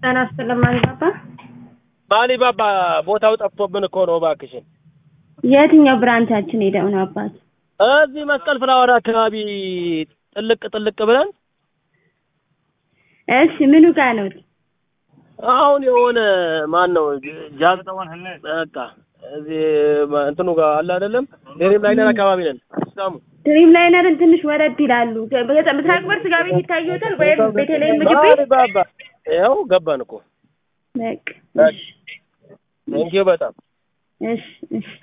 ጤና ይስጥልኝ ማንባባ። ማሊ ባባ ቦታው ጠፍቶብን እኮ ነው እባክሽን። የትኛው ብራንቻችን ሄደው ነው አባት? እዚህ መስቀል ፍላወር አካባቢ ጥልቅ ጥልቅ ብለን እሺ ምኑ ጋር ነው? አሁን የሆነ ማን ነው ጃዝ በቃ እዚህ እንትኑ ጋር አለ አይደለም ዴሪም ላይነር አካባቢ ነን። ሳሙ ድሪም ላይነርን ትንሽ ወረድ ይላሉ። ምስራቅ በር ስጋ ቤት ይታየዎታል ወይም ቤተልሔም ምግብ ቤት? ማሊ ባባ ያው ገባን እኮ በቃ እሺ ቴንኪው በጣም እሺ እሺ